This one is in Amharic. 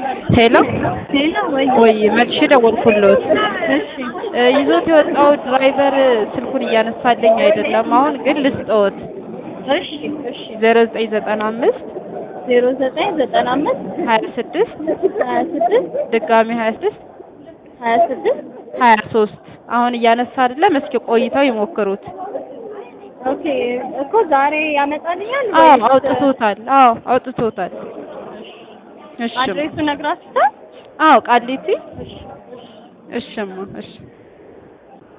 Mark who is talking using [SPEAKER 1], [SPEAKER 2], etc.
[SPEAKER 1] ሄሎ
[SPEAKER 2] ሄሎ ወይ
[SPEAKER 1] ወይ መልሼ ደወልኩልዎት።
[SPEAKER 2] እሺ
[SPEAKER 1] እ ይዞት የወጣው ድራይቨር ስልኩን እያነሳልኝ አይደለም። አሁን ግን ልስጥዎት።
[SPEAKER 2] እሺ እሺ
[SPEAKER 1] ዜሮ ዘጠኝ ዘጠና አምስት
[SPEAKER 2] ዜሮ ዘጠኝ ዘጠና አምስት
[SPEAKER 1] ሀያ ስድስት
[SPEAKER 2] ሀያ ስድስት
[SPEAKER 1] ድጋሚ ሀያ ስድስት
[SPEAKER 2] ሀያ ስድስት
[SPEAKER 1] ሀያ ሶስት አሁን እያነሳ አይደለም። እስኪ ቆይተው ይሞክሩት።
[SPEAKER 2] ኦኬ እኮ ዛሬ ያመጣልኛል
[SPEAKER 1] አዎ
[SPEAKER 2] ወይስ
[SPEAKER 1] አውጥቶታል። አዎ አውጥቶታል። እሺ
[SPEAKER 2] አድሬሱ ነግራችሁታል?
[SPEAKER 1] አዎ ቃሊቲ
[SPEAKER 2] እሺ
[SPEAKER 1] እሽማ እሺ